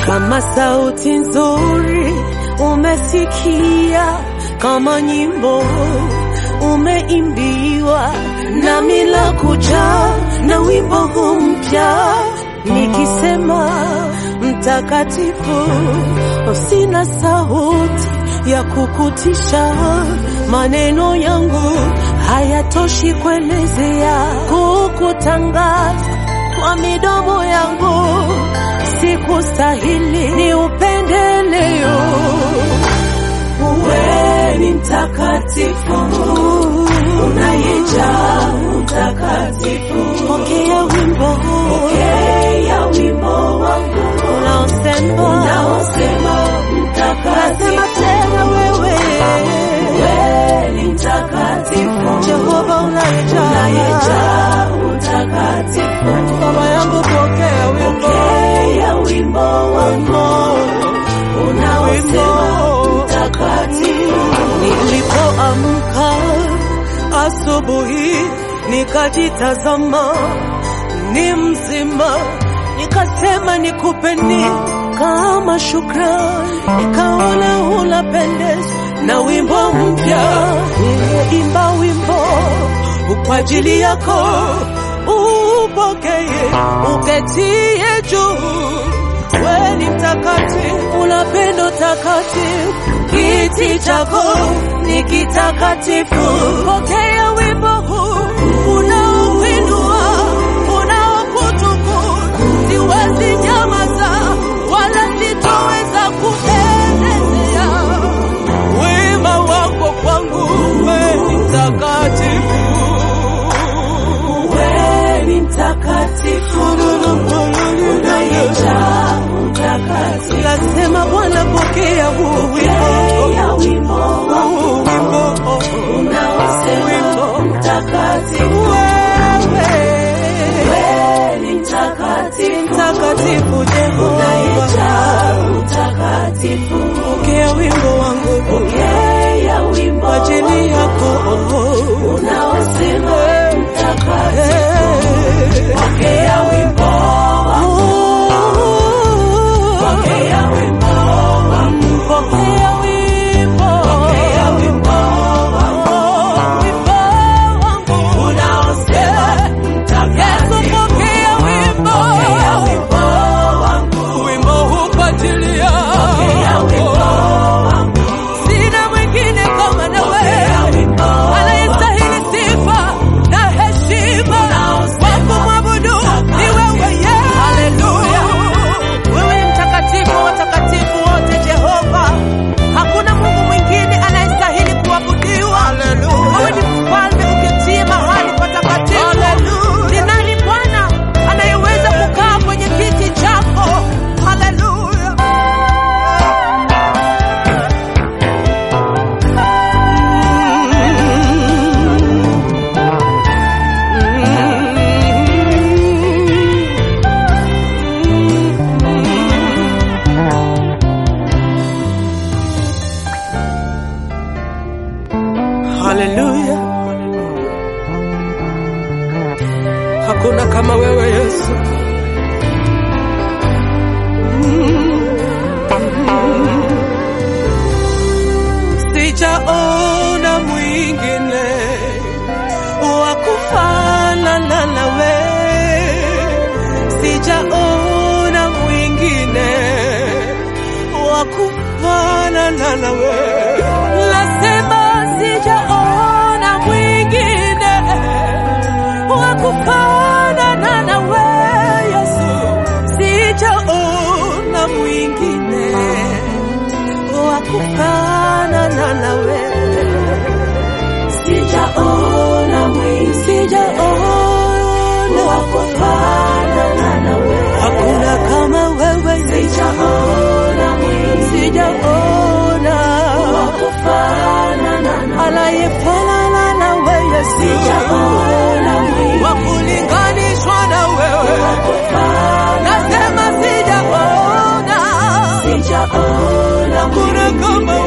kama sauti nzuri umesikia, kama nyimbo umeimbiwa, nami la kuja na wimbo huu mpya nikisema mtakatifu, sina sauti ya kukutisha, maneno yangu hayatoshi kuelezea, kukutangaza kwa midomo yangu, sikustahili ni upendeleo. Wewe ni mtakatifu, unayejaa utakatifu. Pokea wimbo, pokea wimbo wangu unaosema, unaosema mtakatifu. Nasema tena wewe, wewe ni mtakatifu, Jehova unayejaa, unayejaa utakatifu. Baba yangu, pokea wimbo, pokea wimbo wangu unaosema mtakatifu. Nilipoamka asubuhi nikajitazama, ni mzima, nikasema nikupe nini kama shukrani, nikaona unapendezwa na wimbo mpya, nimeimba wimbo kwa ajili yako, upokee, uketie juu wewe ni mtakatifu, una pendo takatifu, kiti chako ni kitakatifu. Pokea wimbo huu unaopindua, unaokutukuza, siwezi nyamaza wala sitoweza kuelezea wema wako kwangu. Wewe ni mtakatifu, wewe ni mtakatifu, unayejaa utakatifu. Nasema Bwana, pokea huu wimbo, huu wimbo unaosema mtakatifu. Wewe ni mtakatifu, mtakatifu Jehova, unayejaa utakatifu. Pokea wimbo wangu, pokea wimbo kwa ajili yako unaosema mtakatifu. Pokea wimbo Pokea wimbo wangu, pokea wimbo, pokea wimbo wangu, wimbo wangu unaosema mtakatifu. Pokea wimbo, pokea wimbo wangu, wimbo huu kwa ajili yako. Pokea wimbo wangu, sina mwingine kama na wewe, anayestahili sifa na heshima wa kumwabudu ni wewe, yeah. Haleluya. Wewe ni mtakatifu wa watakatifu wote, Jehova. Hakuna Mungu mwingine anayestahili kuabudiwa. Wewe ni mfalme uketie mahali patakatifu. Ni nani Bwana anayeweza kukaa kwenye kiti chako? Haleluya. Haleluya. Hakuna kama wewe Yesu. Sijaona mwingine wa kufanana nawe, sijaona mwingine wa kufanana nawe. Nasema sijaona mwingine wa kufanana nawe Yesu, sijaona mwingine wa kufanana nawe, sijaona mwingine, sijaona wa kufanana nawe, hakuna kama wewe, sijaona mwingine, sijaona wa kufanana nawe, anayefanana nawe Yesu, sijaona mwingine wa kulinganishwa na wewe, nasema sijaona, sijaona kuna kama